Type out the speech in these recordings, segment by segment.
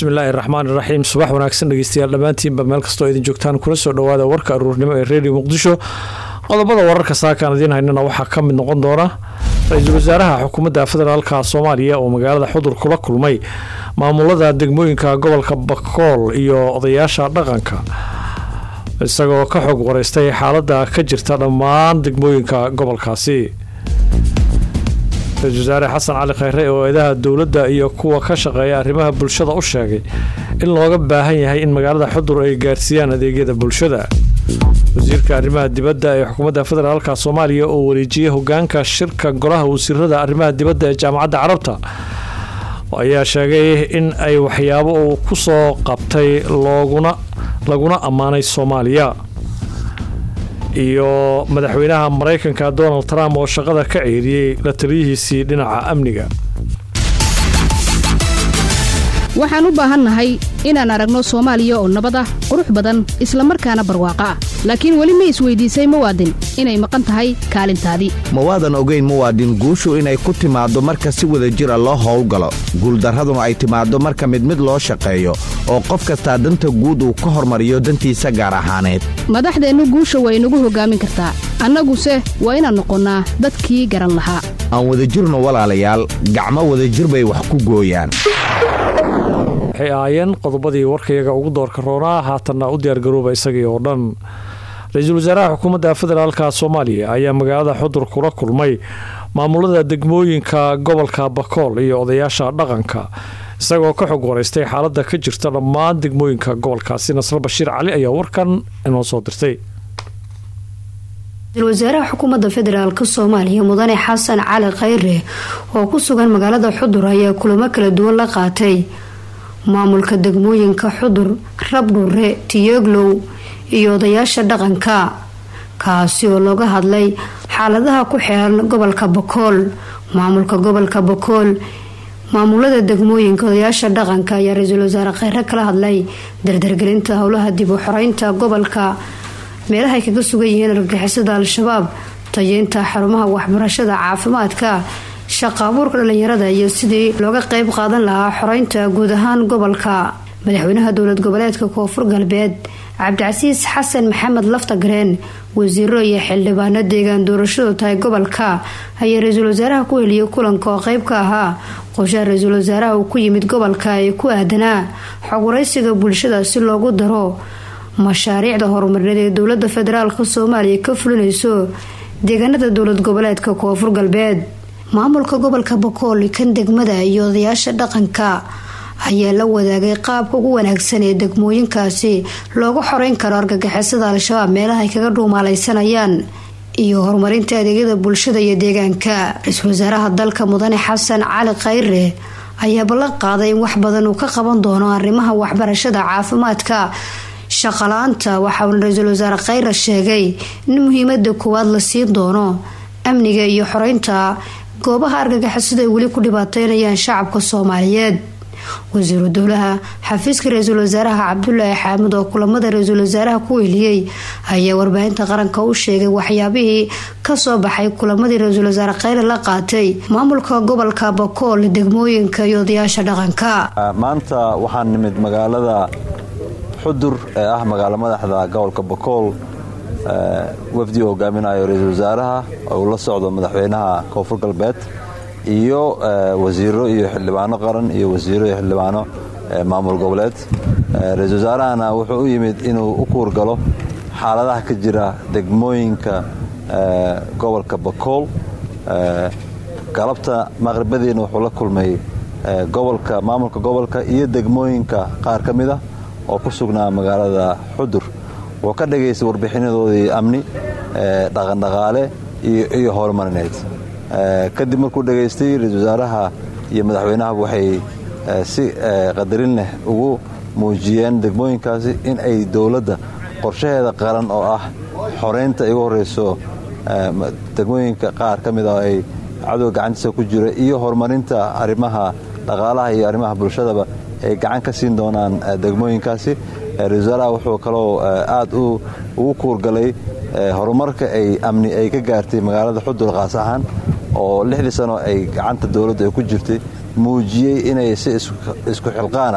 bismillaahi raxmaan iraxiim subax wanaagsan dhegeystayaal dhammaantiinba meel kastoo idin joogtaan kula soo dhowaada warka aruurnimo ee redio muqdisho qodobada wararka saakaan idiin haynana waxaa ka mid noqon doona ra-iisul wasaaraha xukuumadda federaalka soomaaliya oo magaalada xudur kula kulmay maamulada degmooyinka gobolka bakool iyo odayaasha dhaqanka isagoo ka xog wareystay xaalada ka jirta dhammaan degmooyinka gobolkaasi ra-isul wasaare xasan cali khayre oo eedaha dowladda iyo kuwa ka shaqeeya arrimaha bulshada u sheegay in looga baahan yahay in magaalada xudur ay gaarsiiyaan adeegyada bulshada wasiirka arrimaha dibadda ee xukuumadda federaalka soomaaliya oo wareejiyey hogaanka shirka golaha wasiirada arrimaha dibadda ee jaamacadda carabta ayaa sheegay in ay waxyaabo uu ku soo qabtay looguna laguna ammaanay soomaaliya iyo madaxweynaha maraykanka donald trump oo shaqada ka ceeriyey la taliyihiisii dhinaca amniga waxaan u baahannahay inaan aragno soomaaliya oo nabad ah qurux badan isla markaana barwaaqo ah laakiin weli ma isweydiisay muwaadin inay maqan tahay kaalintaadii mawaadan ogeyn muwaadin guushu inay ku timaaddo marka si wada jira loo howlgalo guuldarraduna ay timaaddo marka mid mid loo shaqeeyo oo qof kastaa danta guud uu ka hormariyo dantiisa gaar ahaaneed madaxdeennu guusha waa inagu hoggaamin kartaa annaguse waa inaan noqonnaa dadkii garan lahaa aan wadajirno walaalayaal gacmo wadajir bay wax ku gooyaan waxay ahaayeen qodobadii warkayaga ugu doorka roonaa haatanna u diyaargarooba isagii oo dhan ra-iisul wasaaraha xukuumadda federaalka soomaaliya ayaa magaalada xudur kula kulmay maamulada degmooyinka gobolka bakool iyo odayaasha dhaqanka isagoo ka xog wareystay xaalada ka jirta dhammaan degmooyinka gobolkaasi nasre bashiir cali ayaa warkan inoo soo dirtay ra-iisul wasaaraha xukuumadda federaalk soomaaliya mudane xasan cali khayre oo ku sugan magaalada xudur ayaa kulamo kala duwan la qaatay maamulka degmooyinka xudur rabdhure tiyoglow iyo odayaasha dhaqanka kaasi oo looga hadlay xaaladaha ku xeeran gobolka bakool maamulka gobolka bakool maamulada degmooyinka odayaasha dhaqanka ayaa ra-iisul wasaare kheyre kala hadlay dardargelinta howlaha dib u xoreynta gobolka meelahay kaga sugan yihiin argagixisada al-shabaab tayeynta xarumaha waxbarashada caafimaadka shaqa abuurka dhalinyarada iyo sidii looga qeyb qaadan lahaa xoreynta guud ahaan gobolka madaxweynaha dowlad goboleedka koonfur galbeed cabdicasiis xasan maxamed laftagareen wasiiro iyo xildhibaano deegaan doorashadu tahay gobolka ayaa ra-iisul wasaaraha ku heliyay kulanka oo qeyb ka ahaa qorshaha ra-iisul wasaaraha uu ku yimid gobolka ee ku aadanaa xog waraysiga bulshada si loogu daro mashaariicda horumarineed ee dowlada federaalk soomaaliya ka fulinayso deegaanada dowlad goboleedka koonfur galbeed maamulka gobolka bakool kan degmada iyo odayaasha dhaqanka ayaa la wadaagay qaabka ugu wanaagsan ee degmooyinkaasi looga xoreyn karo argagixisada al-shabaab meelaha ay kaga dhuumaalaysanayaan iyo horumarinta adeegyada bulshada iyo deegaanka ra-iisul wasaaraha dalka mudane xasan cali khayre ayaa ballan qaaday in wax badan uu ka qaban doono arrimaha waxbarashada caafimaadka shaqala-aanta waxauna ra-iisul wasaare khayre sheegay in muhiimada koowaad la siin doono amniga iyo xoreynta goobaha argagixisada ay weli ku dhibaateynayaan shacabka soomaaliyeed wasiiru dowlaha xafiiska ra-iisul wasaaraha cabdulaahi xaamud oo kulamada ra-iisul wasaaraha ku weliyey ayaa warbaahinta qaranka u sheegay waxyaabihii kasoo baxay kulamadii ra-iisul wasaare kheyre la qaatay maamulka gobolka bakool degmooyinka iyo odayaasha dhaqanka maanta waxaan nimid magaalada xudur ee ah magaalo madaxda gobolka bakool wafdi uu hogaaminayo ra-iisul wasaaraha oo uu la socdo madaxweynaha koonfur galbeed iyo wasiiro iyo xildhibaano qaran iyo wasiiro iyo xildhibaano maamul goboleed ra-iisul wasaarahana wuxuu u yimid inuu u kuurgalo xaaladaha ka jira degmooyinka gobolka bakool galabta maqribadiina wuxuu la kulmay gobolka maamulka gobolka iyo degmooyinka qaar ka mid ah oo ku sugnaa magaalada xudur wuxuu ka dhagaystay warbixinadoodii amni dhaqandhaqaale iyo horumarineed kadib markuu dhegaystay ra-iisul wasaaraha iyo madaxweynaha waxay si qadarin leh ugu muujiyeen degmooyinkaasi in ay dowladda qorshaheeda qaran oo ah xoreynta igu horeyso degmooyinka qaar ka mid ah ay cadow gacantiisa ku jira iyo horumarinta arrimaha dhaqaalaha iyo arrimaha bulshadaba ay gacan ka siin doonaan degmooyinkaasi ra-isul wasaaraha wuxuu kaloo aad ugu kuurgalay horumarka ay amni ay ka gaartay magaalada xudur qaas ahaan oo lixdii sano ay gacanta dowladda ay ku jirtay muujiyey inay si isku xilqaana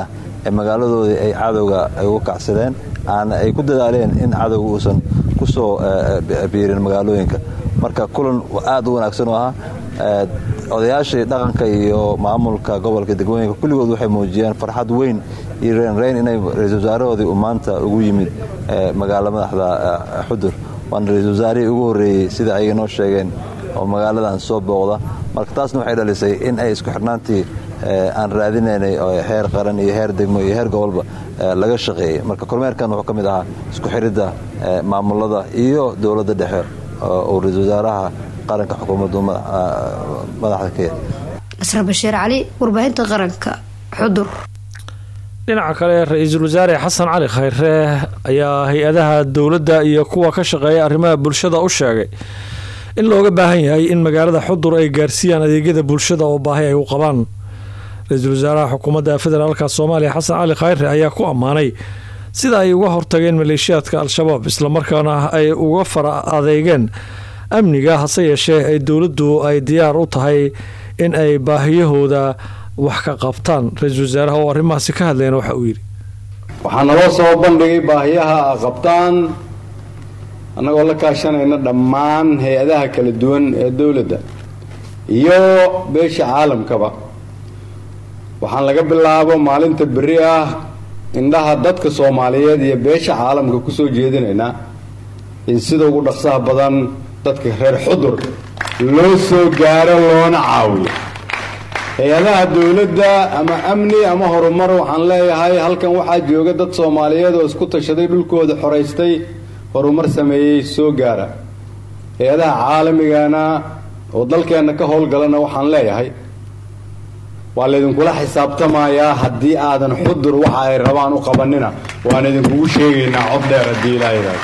ee magaaladoodii ay cadowga ay uga kacsadeen aana ay ku dadaaleen in cadowga uusan ku soo biirin magaalooyinka marka kulan aad u wanaagsan oo ahaa odayaashii dhaqanka iyo maamulka gobolka degmooyinka kulligood waxay muujiyeen farxad weyn iyo reenreyn inay ra-isul wasaarahoodii uu maanta ugu yimid magaala madaxda xudur waana ra-isul wasaarihii ugu horreeyey sida ay noo sheegeen oo magaaladan soo booqda marka taasna waxay dhalisay in ay isku xirnaantii aan raadinaynay oo heer qaran iyo heer degmo iyo heer gobolba laga shaqeeyey marka kormeerkan wuxuu ka mid ahaa isku xiridda maamulada iyo dowladda dhexe oo ra-isul wasaaraha qaranka xukuumaddu madaxda ka yahay nasre bashiir cali warbaahinta qaranka xudur dhinaca kale ra-iisul wasaare xasan cali khayre ayaa hay-adaha dowladda iyo kuwa ka shaqeeya arrimaha bulshada u sheegay in looga baahan yahay in magaalada xudur ay gaarsiiyaan adeegyada bulshada oo baahi ay u qabaan ra-iisul wasaaraha xukuumadda federaalka soomaaliya xasan cali khayre ayaa ku ammaanay sida ay uga hortageen maleeshiyaadka al-shabaab islamarkaana ay uga fara adeegeen amniga hase yeeshee ay dowladdu ay diyaar u tahay in ay baahiyahooda wax ka qabtaan ra-iisul wasaaraha oo arrimahaasi ka hadlayna waxa uu yidhi waxaa naloo soo bandhigay baahiyaha a qabtaan annagoo la kaashanayna dhammaan hay-adaha kala duwan ee dowladda iyo beesha caalamkaba waxaan laga bilaabo maalinta berri ah indhaha dadka soomaaliyeed iyo beesha caalamka kusoo jeedinaynaa in sida ugu dhaqsaha badan dadka reer xudur loo soo gaaro loona caawiyo hay-adaha dowladda ama amni ama horumar waxaan leeyahay halkan waxaa jooga dad soomaaliyeed oo isku tashaday dhulkooda xoraystay horumar sameeyey soo gaara hay-adaha caalamigana oo dalkeenna ka howlgalana waxaan leeyahay waa laydinkula xisaabtamayaa haddii aadan xudur waxa ay rabaan u qabanina waan idinkugu sheegaynaa cod dheer haddii ilaahidaas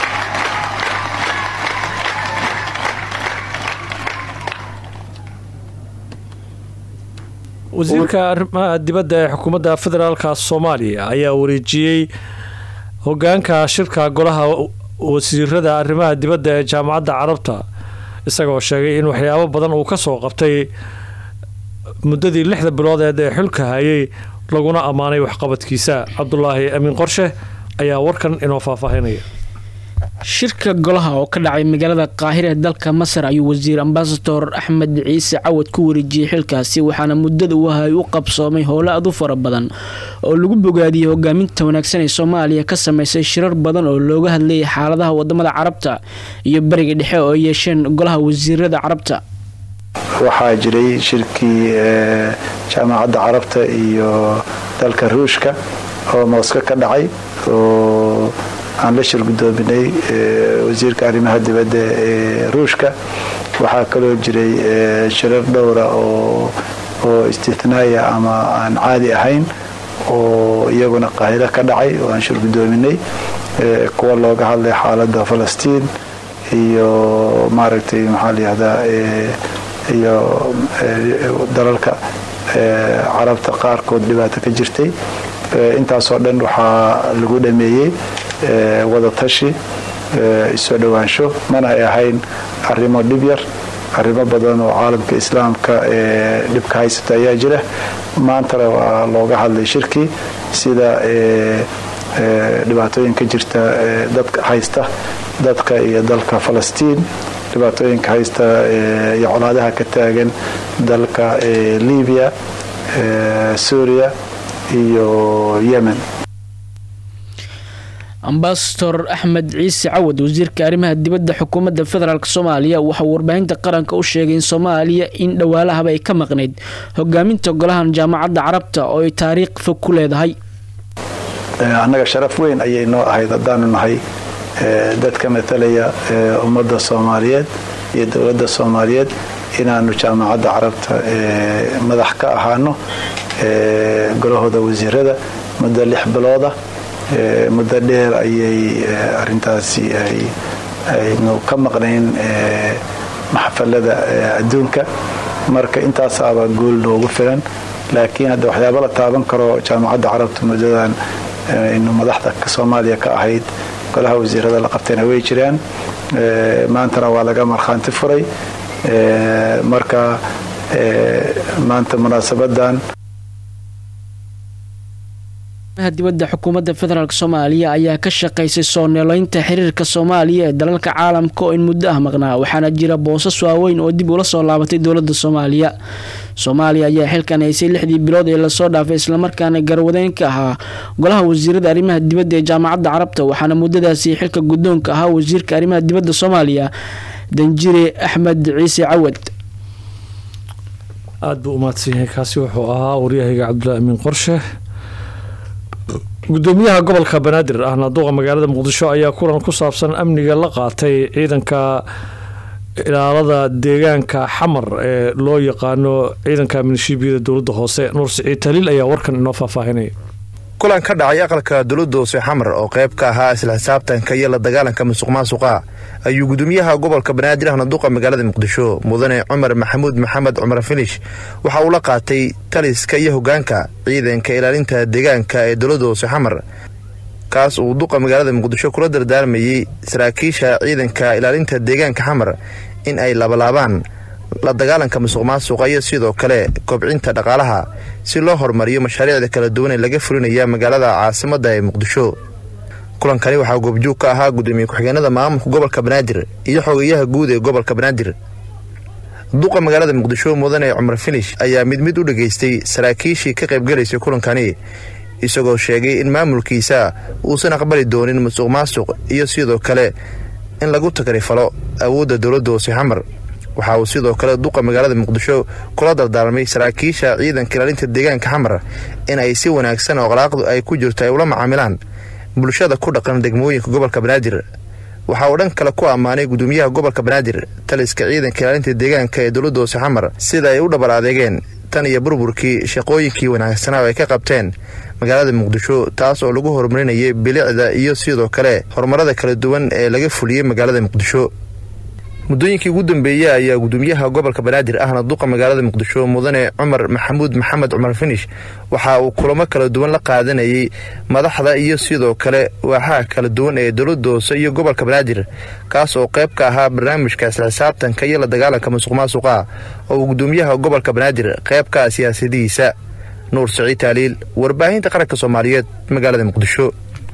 wasiirka arrimaha dibadda ee xukuumadda federaalka soomaaliya ayaa wareejiyey hogaanka shirka golaha wasiirada arrimaha dibadda ee jaamacadda carabta isagoo sheegay in waxyaabo badan uu kasoo qabtay muddadii lixda biloodeed ee xulka hayay laguna ammaanay waxqabadkiisa cabdulaahi amiin qorshe ayaa warkan inoo faahfaahinaya shirka golaha oo ka dhacay magaalada qaahira ee dalka masar ayuu wasiir ambasador axmed ciise cawad ku wareejiyey xilkaasi waxaana muddada uu ahay u qabsoomay howlo aad u fara badan oo lagu bogaadiyey hogaaminta wanaagsan ee soomaaliya ka sameysay shirar badan oo looga hadlayay xaaladaha wadamada carabta iyo bariga dhexe oo ay yeesheen golaha wasiirada carabta waxaa jiray shirkii jaamacadda carabta iyo dalka ruushka oo mooska ka dhacay oo aan la shir gudoominay wasiirka arrimaha dibadda ee ruushka waxaa kaloo jiray shirar dhowra oo istihnaaya ama aan caadi ahayn oo iyaguna qaahiro ka dhacay oo aan shir gudoominay kuwa looga hadlay xaaladda falastiin iyo maaragtay maxaa layihahdaa iyo dalalka carabta qaarkood dhibaato ka jirtay intaasoo dhan waxaa lagu dhameeyey wada tashi isoo dhowaansho mana ay ahayn arrimo dhib yar arrimo badan oo caalamka islaamka ee dhibka haysata ayaa jira maantana waa looga hadlay shirkii sida dhibaatooyinka jirta dadka haysta dadka iyo dalka falastiin dhibaatooyinka haysta iyo colaadaha ka taagan dalka libiya suuriya iyo yemen ambasador axmed ciise cawad wasiirka arrimaha dibadda xukuumadda federaalk soomaaliya waxauu warbaahinta qaranka u sheegay in soomaaliya in dhowaalahaba ay ka maqnayd hogaaminta golahan jaamacadda carabta oo ay taariikh fog ku leedahay annaga sharaf weyn ayay noo ahayd haddaanu nahay dadka matalaya ummadda soomaaliyeed iyo dowladda soomaaliyeed inaanu jaamacadda carabta madax ka ahaano golahooda wasiirada muddo lix bilooda muddo dheer ayay arintaasi aynu ka maqnayn maxafalada adduunka marka intaasaaba guul noogu filan laakiin hadda waxyaaba la taaban karo jaamacadda carabta muddadan aynu madaxda soomaaliya ka ahayd golaha wasiirada la qabtayna way jiraan maantana waa laga markhaanti furay marka maanta munaasabadan dibadda xukuumadda federaalk soomaaliya ayaa ka shaqaysay soo neeleynta xiriirka soomaaliya ee dalalka caalamka oo in muddo ah maqnaa waxaana jira boosas waaweyn oo dib ula soo laabatay dowladda soomaaliya soomaaliya ayaa xilkan haysay lixdii bilood ee lasoo dhaafay islamarkaana garwadeyn ka ahaa golaha wasiirada arrimaha dibadda ee jaamacadda carabta waxaana muddadaasi xilka guddoonka ahaa wasiirka arrimaha dibadda soomaaliya danjire axmed ciise cawad aada buu umahadsan yahay kaasi wuxuu ahaa waryahayga cabdulaahi amiin qorshe gudoomiyaha gobolka banaadir ahna duqa magaalada muqdisho ayaa kulan ku saabsan amniga la qaatay ciidanka ilaalada deegaanka xamar ee loo yaqaano ciidanka minishiibiyada dowladda hoose nuur siciid taliil ayaa warkan inoo faahfaahinaya kulan ka dhacay aqalka dowladda hoose xamar oo qayb ka ahaa isla xisaabtanka iyo la dagaalanka musuq maasuqa ayuu gudoomiyaha gobolka banaadir ahna duqa magaalada muqdisho mudane cumar maxamuud maxamed cumar finish waxa uu la qaatay taliska iyo hogaanka ciidanka ilaalinta deegaanka ee dowladda hoose xamar kaas uu duqa magaalada muqdisho kula dardaarmayey saraakiisha ciidanka ilaalinta deegaanka xamar in ay labalaabaan la dagaalanka musuq maasuqa iyo sidoo kale kobcinta dhaqaalaha si loo horumariyo mashaariicda kala duwan ee laga fulinaya magaalada caasimadda ee muqdisho kulankani waxaa goobjoog ka ahaa gudoomiye ku-xigeenada maamulka gobolka banaadir iyo xogayaha guud ee gobolka banaadir duqa magaalada muqdisho mudane cumar finish ayaa mid mid u dhageystay saraakiishii ka qaybgalaysay kulankani isagoo sheegay in maamulkiisa uusan aqbali doonin musuq maasuq iyo sidoo kale in lagu tagrifalo awoodda dowladda hoose xamar waxa uu sidoo kale duqa magaalada muqdisho kula dardaarmay saraakiisha ciidanka ilaalinta deegaanka xamar in ay si wanaagsan oo qalaaqdu ay ku jirto ay ula macaamilaan bulshada ku dhaqan degmooyinka gobolka banaadir waxa uu dhan kale ku ammaanay gudoomiyaha gobolka banaadir taliska ciidanka ilaalinta deegaanka ee dowladda hoose xamar sida ay u dhabar adeegeen tan iyo burburkii shaqooyinkii wanaagsanaa oo ay ka qabteen magaalada muqdisho taas oo lagu horumarinayay bilicda iyo sidoo kale horumarada kala duwan ee laga fuliyey magaalada muqdisho muddooyinkii ugu dambeeyey ayaa gudoomiyaha gobolka banaadir ahna duqa magaalada muqdisho mudane cumar maxamuud maxamed cumar finish waxa uu kulamo kala duwan la qaadanayay madaxda iyo sidoo kale waaxaha kala duwan ee dowladda hoose iyo gobolka banaadir kaas oo qayb ka ahaa barnaamijka isla xisaabtanka iyo la dagaalanka musuq maasuqa oo uu gudoomiyaha gobolka banaadir qayb ka ah siyaasadihiisa nuur siciid taaliil warbaahinta qaranka soomaaliyeed magaalada muqdisho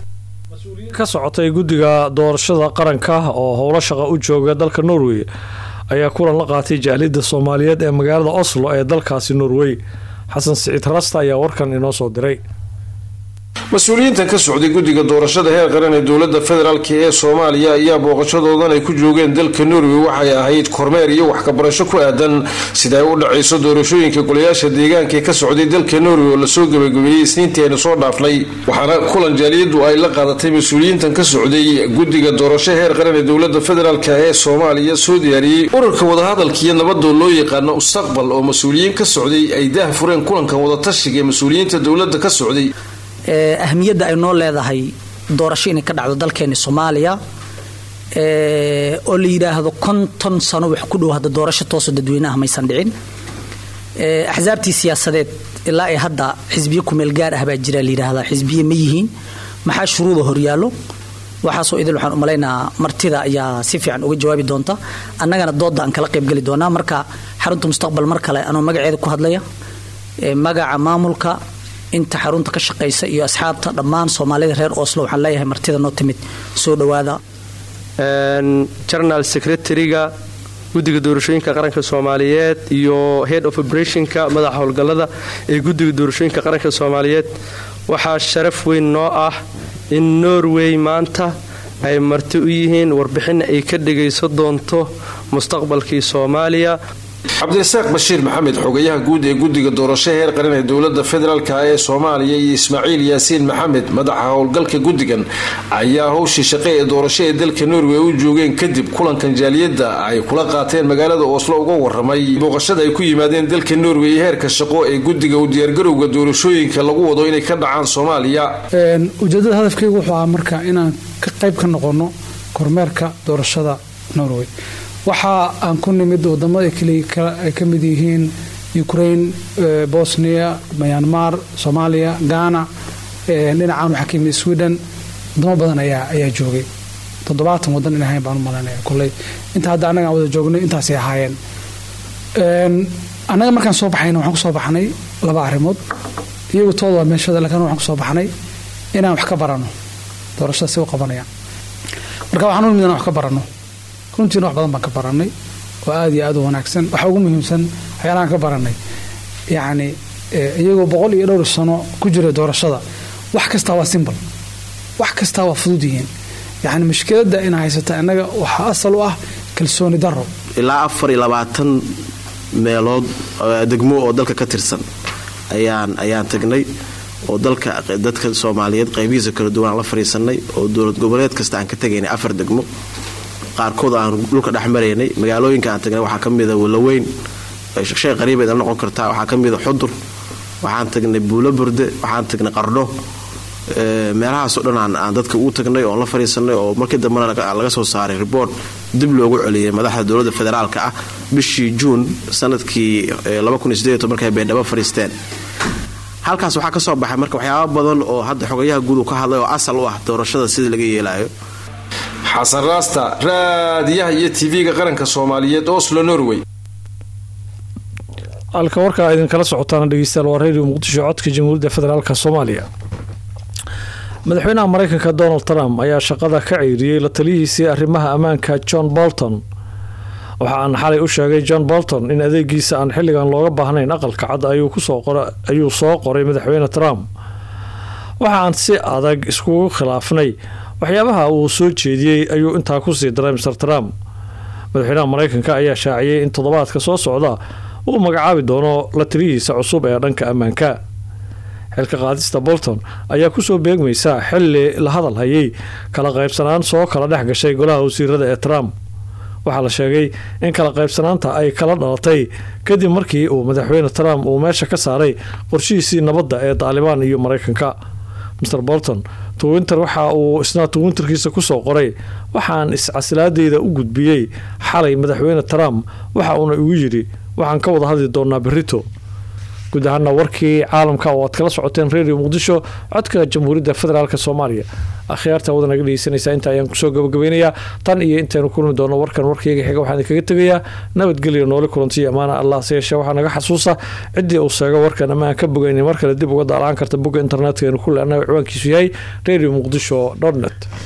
ka socotay guddiga doorashada qaranka oo howlo shaqa u jooga dalka norway ayaa kulan la qaatay jaaliyadda soomaaliyeed ee magaalada oslo ee dalkaasi norway xasan siciid rasta ayaa warkan inoo soo diray mas-uuliyiintan ka socday guddiga doorashada heer qaran ee dowladda federaalk ee soomaaliya ayaa booqashadoodan ay ku joogeen dalka norway waxay ahayd kormeer iyo wax kabarasho ku aadan sida ay u dhacayso doorashooyinka golayaasha deegaanka ee ka socday dalka norway oo lasoo gabagabeeyey isniintii aynu soo dhaafnay waxaana kulan jaaliyadu ay la qaadatay mas-uuliyiintan ka socday guddiga doorasho heer qaran ee dowladda federaalk ee soomaaliya soo diyaariyey ururka wadahadalka iyo nabadoo loo yaqaano mustaqbal oo mas-uuliyiin ka socday ay daah fureen kulankan wadatashiga ee mas-uuliyiinta dowladda ka socday ahmiyadda ay noo leedahay doorasho inay ka dhacdo dalkeeni soomaaliya oo la yidhaahdo konton sano wax ku dhow hadda doorasho tooso dadweynaha maysan dhicin axsaabtii siyaasadeed ilaa ay hadda xisbiye kumeel gaar ah baa jira layidhaahdaa xisbiye ma yihiin maxaa shuruuda horyaallo waxaasoo idil waxaan u malaynaa martida ayaa si fiican uga jawaabi doonta annagana doodda aan kala qaybgeli doonaa marka xarunta mustaqbal mar kale anoo magaceeda ku hadlaya magaca maamulka inta xarunta ka shaqaysa iyo asxaabta dhammaan soomaalida reer oslo waxaan leeyahay martida noo timid soo dhowaada general secretariga guddiga doorashooyinka qaranka soomaaliyeed iyo head of operationka madaxa howlgallada ee guddiga doorashooyinka qaranka soomaaliyeed waxaa sharaf weyn noo ah in norway maanta ay marti u yihiin warbixin ay ka dhagayso doonto mustaqbalkii soomaaliya cabdirasaaq bashiir maxamed xogayaha guud ee guddiga doorasho heer qaran ee dowladda federaalk ee soomaaliya iyo ismaaciil yaasiin maxamed madaxa howlgalka guddigan ayaa howshii shaqe ee doorasho ee dalka norway u joogeen kadib kulankan jaaliyadda ay kula qaateen magaalada oslo uga waramay booqashada ay ku yimaadeen dalka norway iyo heerka shaqo ee guddiga u diyaargarowga doorashooyinka lagu wado inay ka dhacaan soomaaliya ujeedada hadafkaygu wuxuu ahaa marka inaan ka qayb ka noqono kormeerka doorashada norway waxa aan ku nimid wadamada ay ka mid yihiin ukraine bosnia myanmar soomaaliya ghana dhinacaan waxaa ka yimid sweden wadamo badan ayaa joogay toddobaatan wadan in ahayn baan u malanaya koley inta hadda annaga aan wada joognay intaasay ahaayeen annaga markaan soo baxayna waxaan ku soo baxnay laba arrimood iyagu tooda waa meeshada laakiin waxaan ku soo baxnay inaan wax ka barano doorashada si u qabanayaan marka waxaan u nimid inaan wax ka barano runtiina wax badan baan ka baranay oo aada iyo aada u wanaagsan waxaa ugu muhiimsan waxyaalahaan ka baranay yacni iyagoo boqol iyo dhowr sano ku jira doorashada wax kastaa waa simbal wax kastaa waa fudud yihiin yacni mushkiladda ina haysata innaga waxaa asal u ah kalsooni daro ilaa afar iyo labaatan meelood degmo oo dalka ka tirsan ayaan ayaan tagnay oo dalka dadka soomaaliyeed qaybihiisa kala duwan aan la fadhiisanay oo dowlad goboleed kasta aan ka tegaynay afar degmo qaarkood aan dhulka dhex maraynay magaalooyinka aan tagnay waxaa ka mida walaweyn shay qariibeed la noqon kartaa waxaa ka mida xudur waxaan tagnay buulo burde waxaan tagnay qardho meelahaasoo dhan aan dadka ugu tagnay oon la fadhiisanay oo markii dambena laga soo saaray ribort dib loogu celiyay madaxda dowladda federaalka ah bishii juun sanadkii markay beendhabo fadhiisteen halkaas waxaa ka soo baxay marka waxyaaba badan oo hadda xogayaha guud uu ka hadlay oo asal u ah doorashada sida laga yeelaayo xasan raasta raadiyaha iyo tv-ga qaranka soomaaliyeed oslo norway halka warkaa idinkala socotaana dhegeystayaal waa radio muqdisho codka jamhuuriyadda federaalk soomaaliya madaxweynaha mareykanka donald trump ayaa shaqada ka ceyriyey la taliyihiisii arrimaha ammaanka john bolton waxa aan xalay u sheegay john bolton in adeegiisa aan xilligan looga baahnayn aqalka cad ayuu soo qoray madaxweyne trump waxa aan si adag iskugu khilaafnay waxyaabaha uu soo jeediyey ayuu intaa kusii daray mr trump madaxweynaha mareykanka ayaa shaaciyey in toddobaadka soo socda uu magacaabi doono la taliyihiisa cusub ee dhanka ammaanka xilka qaadista bolton ayaa kusoo beegmaysa xili la hadal hayay kala qaybsanaan soo kala dhex gashay golaha wasiirada ee trump waxaa la sheegay in kala qaybsanaanta ay kala dhalatay kadib markii uu madaxweyne trump uu meesha ka saaray qorshihiisii nabadda ee daalibaan iyo mareykanka mr bolton twinter waxa uu isna twinterkiisa kusoo qoray waxaan iscasilaadeyda u gudbiyey xalay madaxweyne trump waxa uuna igu yidhi waxaan ka wada hadli doonaa berito guud ahaana warkii caalamka oo aad kala socoteen radio muqdisho codka jamhuuriyadda federaalk soomaaliya akhyaarta wada naga dhegeysanaysaa inta ayaan kusoo gabagabeynayaa tan iyo intaynu kulmi doono warkan warkayga xiga waxaan idinkaga tegayaa nabadgelyo nooli kulantiyo ammaana allah se yeeshee waxaa naga xasuusa ciddii uu sheego warkan ama aan ka bogaynay mar kale dib uga daalaan karta bogga internetka aynu ku leenahay ciwaankiisu yahay radio muqdisho net